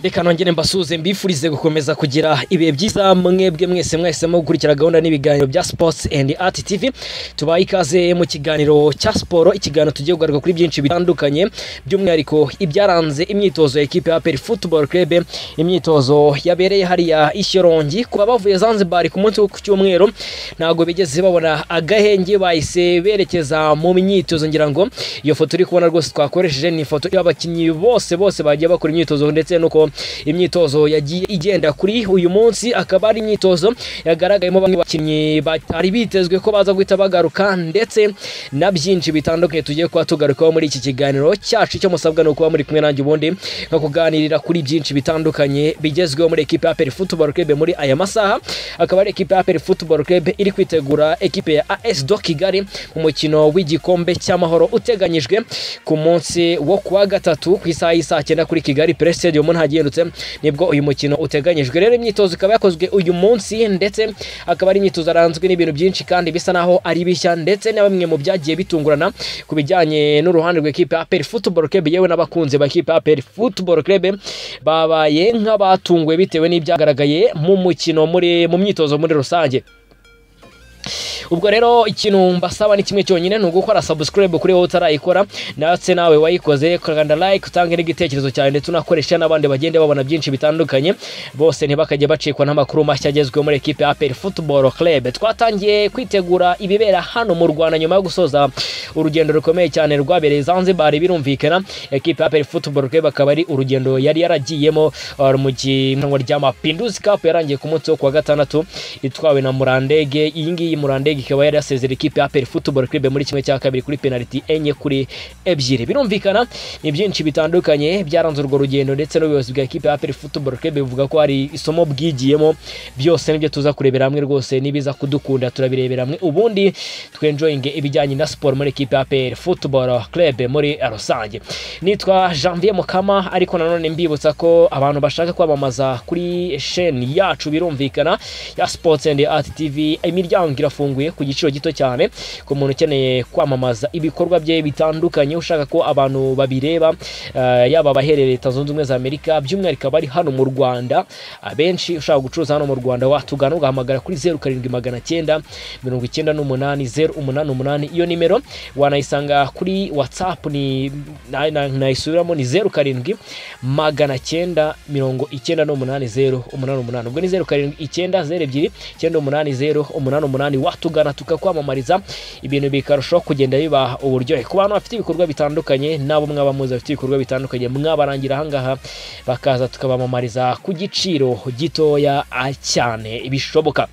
reka nongere mbasuze mbifurize gukomeza kugira ibihe byiza mwebwe mwese mwahisemo gukurikira gahunda n'ibiganiro bya sports and art tv tubaye ikaze mu kiganiro cya siporo ikiganiro tugiye kugaruka kuri byinshi bitandukanye by'umwihariko ibyaranze imyitozo ya ekipe ya aperi football club imyitozo yabereye hariya ishyorongi kuba bavuye zanzibar ku munsi wo ku cyumweru ntabwo bigeze babona agahenge bahise berekeza mu myitozo ngira ngo iyo foto uri kubona rwose twakoresheje ni ifoto y'abakinnyi bose bose bagiye bakora imyitozo ndetse n'uko imyitozo yagiye igenda kuri uyu munsi akaba ari imyitozo yagaragayemo bamwe bakinnyi batari bitezwe ko baza guhita bagaruka ndetse na byinshi bitandukanye tugiye kuba tugarukaho muri iki kiganiro cyacu icyo musabwa ni ukuba muri kumwe nanjye ubundi nko kuganirira kuri byinshi bitandukanye bigezweho muri ekipe ya peri futuboro club muri aya masaha akaba ari ekipe ya peri futuboro club iri kwitegura ekipe ya as do kigali mu mukino w'igikombe cy'amahoro uteganyijwe ku munsi wo kuwa gatatu ku isaha y'isaa cyenda kuri kigali pere stadium nta yendutse nibwo uyu mukino uteganyijwe rero imyitozo ikaba yakozwe uyu munsi ndetse akaba ari imyitozo yaranzwe n'ibintu byinshi kandi bisa naho ari bishya ndetse na bimwe mu byagiye bitungurana ku bijyanye n'uruhande rw'ikipe ya peri futuboro club yewe n'abakunzi ba kipe ya peri futuboro club babaye nk'abatunguwe bitewe n'ibyagaragaye mu mukino muri mu myitozo muri rusange ubwo rero ikintu mbasaba ni kimwe cyonyine ni ugukora subscribe kuri wowe utarayikora ndetse nawe wayikoze kanda like utange n'igitekerezo cyawe ndetse unakoresha n'abandi bagenda babona byinshi bitandukanye bose ntibakajye bacikwa n'amakuru mashya agezweho muri ekipe ya aperi futuboro club twatangiye kwitegura ibibera hano mu rwanda nyuma yo gusoza urugendo rukomeye cyane rwabereye zanzibar birumvikana ekipe ya aperi futuboro club akaba ari urugendo yari yaragiyemo mu gihanwa rya mapinduzi cup yarangiye ku munsi wo kuwa gatandatu itwawe na murandege iyi ngiyi murandege ikaba yari yasezera ikipe ya Aperi Football Club muri kimwe cya kabiri kuri penalty enye kuri ebyiri birumvikana ni byinshi bitandukanye byaranze urwo rugendo ndetse n'ubuyobozi bwa ekipe ya Aperi Football Club bivuga ko hari isomo bwigiyemo byose nibyo tuza kurebera hamwe rwose nibiza kudukunda turabirebera hamwe ubundi twenjoyinge ibijyanye na siporo muri ekipe ya Aperi Football Club muri rusange nitwa Janvier Mukama ariko nanone mbibutsa ko abantu bashaka kwamamaza kuri sheni yacu birumvikana ya Sports and Art TV imiryango irafunguye ku giciro gito cyane ku muntu ukeneye kwamamaza ibikorwa bye bitandukanye ushaka ko abantu babireba yaba abaherereye leta zunze ubumwe za amerika by'umwihariko abari hano mu rwanda abenshi ushaka gucuruza hano mu rwanda watugana ugahamagara kuri zeru karindwi magana cyenda mirongo icyenda n'umunani zeru umunani umunani iyo nimero wanayisanga kuri watsapu ni nayisubiramo ni zeru karindwi magana cyenda mirongo icyenda n'umunani zeru umunani umunani ubwo ni zeru karindwi icyenda zeru ebyiri icyenda umunani zeru umunani umunani watugana tukavugana tukakwamamariza ibintu bikarushaho kugenda biba uburyohe ku bantu bafite ibikorwa bitandukanye n'abo mwaba muzi bafite ibikorwa bitandukanye mwabarangira ahangaha bakaza tukabamamariza ku giciro gitoya cyane bishoboka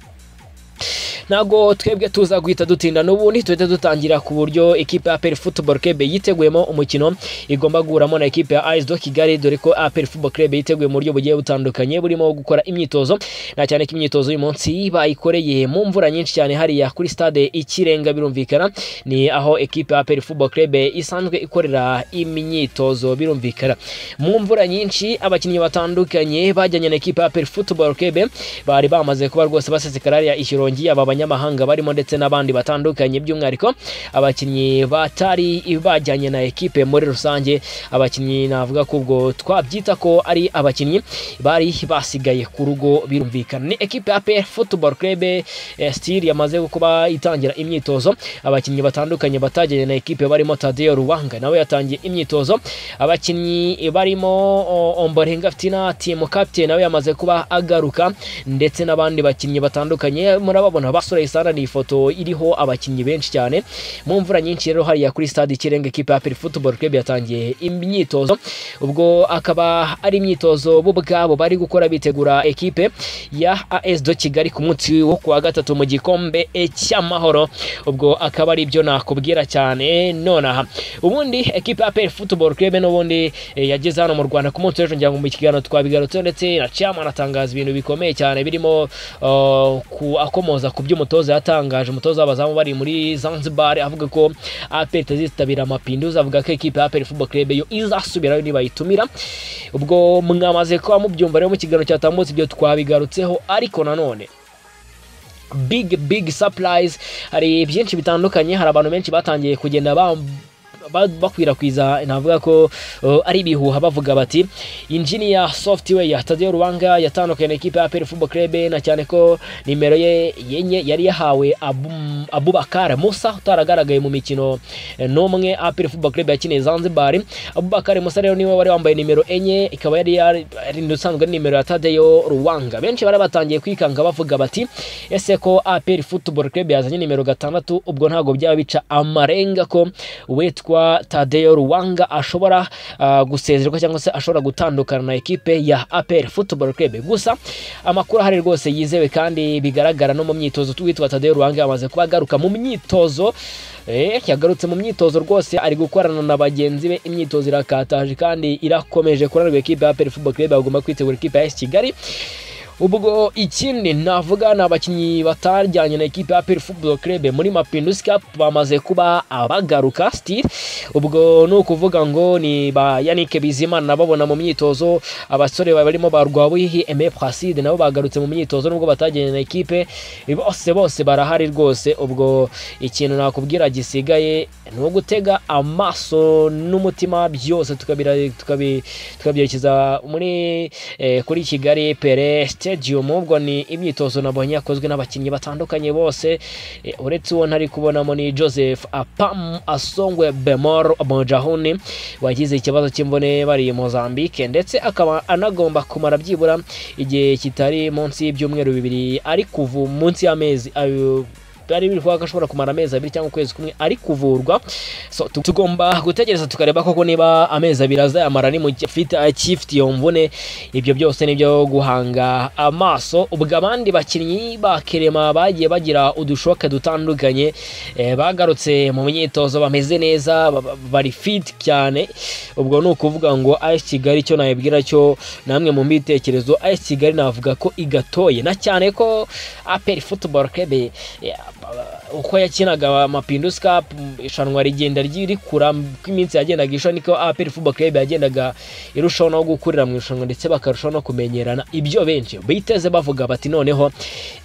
ntabwo twebwe tuza guhita dutinda n'ubundi tuhita dutangira ku buryo ekipe ya aperi futuboro club yiteguyemo umukino igomba guhuramo na ekipe ya ayisi do kigali dore ko aperi futuboro club yiteguye mu buryo bugiye butandukanye burimo gukora imyitozo na cyane ko imyitozo uyu munsi bayikoreye mu mvura nyinshi cyane hariya kuri stade ikirenga birumvikana ni aho ekipe ya aperi futuboro club isanzwe ikorera imyitozo birumvikana mu mvura nyinshi abakinnyi batandukanye bajyanye na ekipe ya aperi futuboro club bari bamaze kuba rwose basesekara hariya ishyirongi yaba abanyamahanga barimo ndetse n'abandi batandukanye by'umwihariko abakinnyi batari bajyanye na ekipe muri rusange abakinnyi navuga ko ubwo twabyita ko ari abakinnyi bari basigaye ku rugo birumvikana ni ekipe ya PL Football Club Steel yamaze kuba itangira imyitozo abakinnyi batandukanye batajyanye na ekipe barimo Tadeo Ruwanga nawe yatangiye imyitozo abakinnyi barimo Ombolenga Fitina team captain nawe yamaze kuba agaruka ndetse n'abandi bakinnyi batandukanye murababona basura isana ni ifoto iriho abakinnyi benshi cyane mu mvura nyinshi rero hariya kuri stade ikirenga ekipe ya Peri Football Club yatangiye imyitozo ubwo akaba ari imyitozo bo ubwabo bari gukora bitegura ekipe ya AS do Kigali ku munsi wo kuwa gatatu mu gikombe cy'amahoro ubwo akaba ari byo nakubwira cyane nonaha ubundi ekipe ya Peri Football Club n'ubundi yageze hano mu Rwanda ku munsi w'ejo ngira ngo mu kiganiro twabigarutse ndetse na chairman atangaza ibintu bikomeye cyane birimo uh, ku akomoza ku byo umutoza yatangaje umutoza w'abazamu bari muri Zanzibar avuga ko APR itazitabira amapinduzi avuga ko ekipe ya APR Football Club yo izasubirayo nibayitumira ubwo mwamaze kuba mubyumva rero mu kiganiro cyatambutse ibyo twabigarutseho ariko nanone big big surprise hari byinshi bitandukanye hari abantu benshi batangiye kugenda bakwirakwiza navuga ko ari ibihuha bavuga bati injiniya software ya Tadeo Ruwanga yatandukanye na ekipe ya APR Football Club na cyane ko nimero ye yenye yari yahawe Abubakar Musa utaragaragaye mu mikino n'umwe APR Football Club yakiniye Zanzibar Abubakar Musa rero niwe wari wambaye nimero enye ikaba yari ari usanzwe ari nimero ya Tadeo Ruwanga benshi bari batangiye kwikanga bavuga bati ese ko APR Football Club yazanye nimero gatandatu ubwo ntabwo byaba bica amarenga ko witwa witwa Tadeo Ruwanga ashobora uh, gusezerwa cyangwa se ashobora gutandukana na ekipe ya APR Football Club gusa amakuru ahari rwose yizewe kandi bigaragara no mu myitozo witwa Tadeo Ruwanga yamaze kuba agaruka mu myitozo eh, yagarutse mu myitozo rwose ari gukorana na bagenzi be imyitozo irakataje kandi irakomeje kuranirwa ekipe ya APR Football Club bagomba kwitegura ekipe ya AS Kigali ubwo ikindi navuga ni abakinnyi batajyanye na ekipe ya APR Football Club muri Mapinduzi Cup bamaze kuba abagaruka still ubwo ni ukuvuga ngo ni ba Yannick Bizimana nababona mu myitozo abasore barimo ba Rwabuhihi Aime Placide nabo bagarutse mu myitozo nubwo batajyanye na ekipe bose bose barahari rwose ubwo ikintu nakubwira gisigaye ni ugutega amaso n'umutima byose tukabyerekeza muri eh, kuri Kigali Perest stadium ubwo ni imyitozo nabonye yakozwe n'abakinnyi batandukanye bose uretse uwo ntari kubonamo ni joseph apam asongwe bemor mojahuni wagize ikibazo cy'imvune bari mozambique ndetse akaba anagomba kumara byibura igihe kitari munsi y'ibyumweru bibiri ari kuva munsi y'amezi byari biri kuvuga ko ashobora kumara amezi abiri cyangwa ukwezi kumwe ari kuvurwa so tugomba gutegereza tukareba koko niba amezi abiri azayamara ni mu gihe afite akifitiye mvune ibyo byose nibyo guhanga amaso ubwo abandi bakinnyi ba kerema bagiye bagira udushoke dutandukanye bagarutse mu myitozo bameze neza bari fit cyane ubwo ni ukuvuga ngo AS Kigali cyo nayibwira cyo namwe mu mbitekerezo AS Kigali navuga ko igatoye na cyane ko APR Football Club uko yakinaga amapinduzi cup irushanwa rigenda rikura uko iminsi yagendaga irushaho niko APR Football Club yagendaga irushaho no gukurira mu irushanwa ndetse bakarushaho no kumenyerana ibyo benshi biteze bavuga bati noneho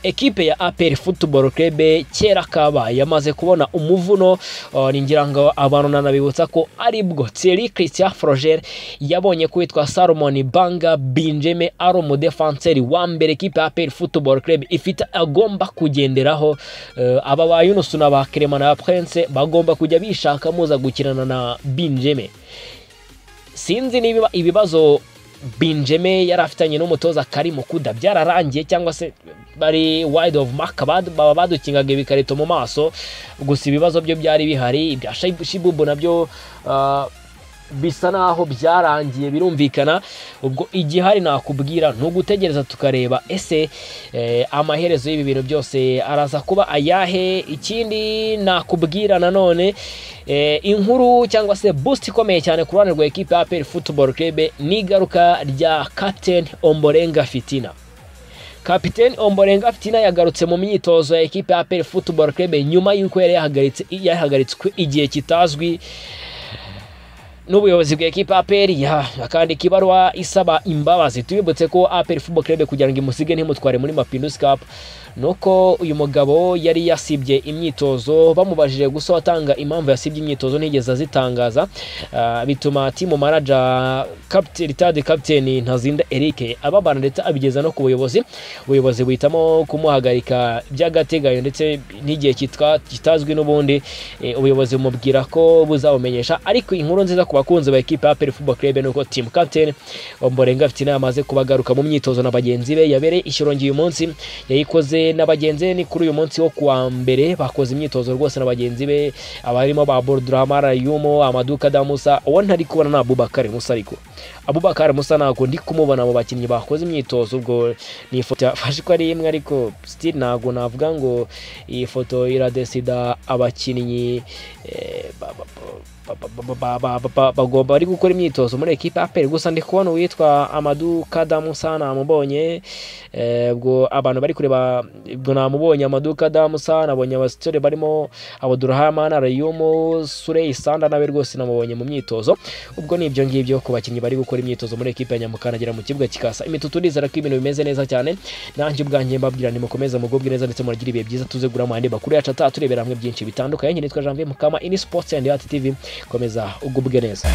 ekipe ya APR Football Club kera kabaye yamaze kubona umuvuno ningira ngo abantu nanabibutsa ko aribwo Thierry Christian Froger yabonye ko witwa Salomon Banga Benjamin ari umudefanseri wa mbere ekipe ya APR Football Club ifite agomba kugenderaho aba ba yunusu na ba kerema na prince bagomba kujya bishaka muza gukinana na binjeme sinzi niba ibibazo binjeme yari afitanye n'umutoza karimo kuda byararangiye cyangwa se bari wide of mark baba badukingaga ibikarito mu maso gusa ibibazo byo byari bihari ibya shibubu nabyo bisa naho byarangiye birumvikana ubwo igihari nakubwira ni ugutegereza tukareba ese amaherezo y'ibi bintu byose araza kuba ayahe ikindi nakubwira nanone inkuru cyangwa se busiti ikomeye cyane ku ruhande rwa ekipa ya aperi futuboro kebe ni igaruka rya kapiteni omborenga fitina kapiteni omborenga fitina yagarutse mu myitozo ya ekipa ya aperi futuboro kebe nyuma y'uko yari yahagaritswe igihe kitazwi n'ubuyobozi bwa ekipa APR ya akandika ibaruwa isaba imbabazi tubibutse ko APR Football Club kugira ngo imusige ntimutware muri Mapinduzi Cup nuko uyu mugabo yari yasibye imyitozo bamubajije gusa watanga impamvu yasibye imyitozo ntigeze azitangaza uh, bituma timu manager captain ritade captain Ntazinda Eric ababana ndetse abigeza no ku buyobozi ubuyobozi buhitamo kumuhagarika by'agateganyo ndetse n'igihe kitazwi n'ubundi e, ubuyobozi bumubwira ko buzabumenyesha ariko inkuru nziza ku bakunzi ba ekipe ya APR Football Club nuko team captain Omborenga afite inama kubagaruka mu myitozo na bagenzi be yabereye ishyorongi uyu munsi yayikoze na bagenzi be ni kuri uyu munsi wo kuwa mbere bakoze imyitozo rwose na bagenzi be abarimo ba Bordramara Yumo Amaduka Damusa uwo ntari kubona na Abubakar Musa ariko Abubakar Musa ntabwo ndi kumubona mu bakinnyi bakoze imyitozo ubwo ni ifoto yafashe ko ari imwe ariko still ntabwo navuga ngo iyi foto iradesida abakinnyi eh, ba- ba- ba- bagomba bari gukora imyitozo muri ekipa ya APR gusa ndi kubona uwitwa Amadou Kadamu Sana mubonye eh, ubwo abantu bari kureba ubwo namubonye Amadou Kadamu Sana abonye abasitore barimo Abdurrahman Arayumu Surey Sanda nawe rwose namubonye mu myitozo ubwo ni ibyo ngibyo ku bakinnyi bari gukora imyitozo muri ekipa ya Nyamukanagera mu kibuga kikasa imitutu ndizera ko ibintu bimeze neza cyane nanjye ubwanjye mbabwira nimukomeze mugubwe neza ndetse muragira ibihe byiza tuze gura mu yandi makuru yacu ataturebera hamwe byinshi bitandukanye nitwa Janvier Mukama ini sports and art tv komeza ugubwe neza